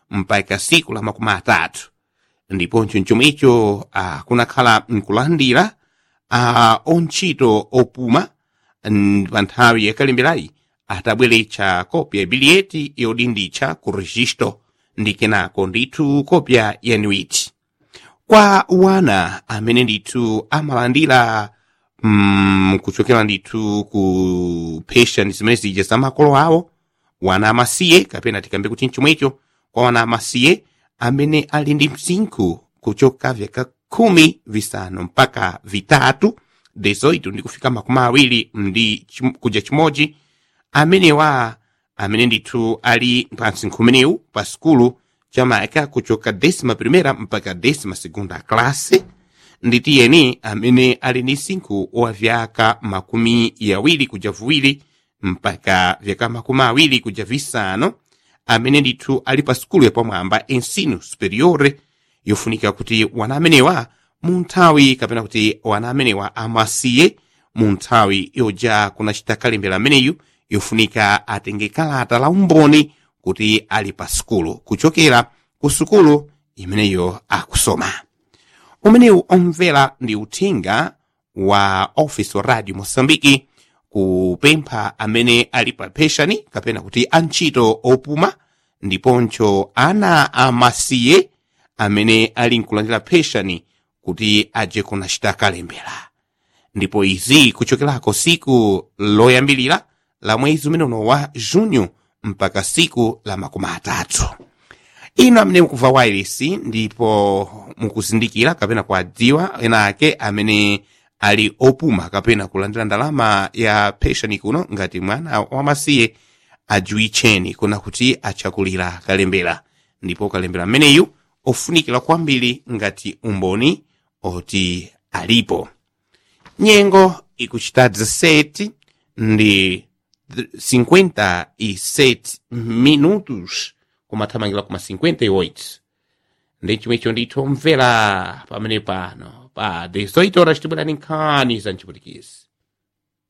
mpaka siku la makumi atatu ndiponso chomwecho uh, kunakhala nkulandira uh, ontchito opuma mm, pa nthawi yakalemberayi atabweretsa kopya ya biliyeti yodinditsa ku registro ndi kenako ndithu kopya ya niwiti kwa wana amene ndithu amalandira mm, kuchokera ndithu ku pension zimene zija za makolo awo wana amasiye kapena tikambe kuti nchomwecho kwa wana amasiye amene ali ndi msinkhu kuchoka vyaka khumi visanu mpaka vitatu dezoito ndi kufika makumi awiri ndi chim, kuja chimodzi amenewa amene ndithu ali pa msinkhu umenewu pa sukulu chamayaka kuchoka desima primera mpaka desima segunda klase nditiyeni amene ali ndi msinkhu wa vyaka makumi yawiri kuja viwiri mpaka vyaka makumi awiri kuja visanu amene ndithu ali pa sukulu yapamwamba ensino superiore yofunika kuti wana amenewa mu nthawi kapena kuti wana amenewa amasiye mu nthawi yoja kunachita kalembera ameneyu yofunika atenge kalata la umboni kuti ali pa sukulu kuchokera ku sukulu imeneyo akusoma umenewu omvera ndi uthenga wa office wa radio mosambiki kupempha amene ali pa penshoni kapena kuti antchito opuma ndiponso ana amasiye amene ali nkulandira penshoni kuti aje kunachita kalembera ndipo izi kuchokerako siku loyambilira la mwezi umene uno wa junho mpaka siku la makumi atatu ino amene mukumva wairesi ndipo mukuzindikira kapena kuadziwa ena ake amene ali opuma kapena kulandira ndalama ya penshoni kuno ngati mwana wamasiye ajiwitcheni kuna kuti achakulira kalembera ndipo kalembera ameneyu ofunikira kwambiri ngati umboni oti alipo nyengo ikuchita 17 ndi 57 minutos kumathamangira kuma 58 ndi chimwecho ndithu omvera pamene pano pa 18 horas tibwerani nkhani za mchiputikisi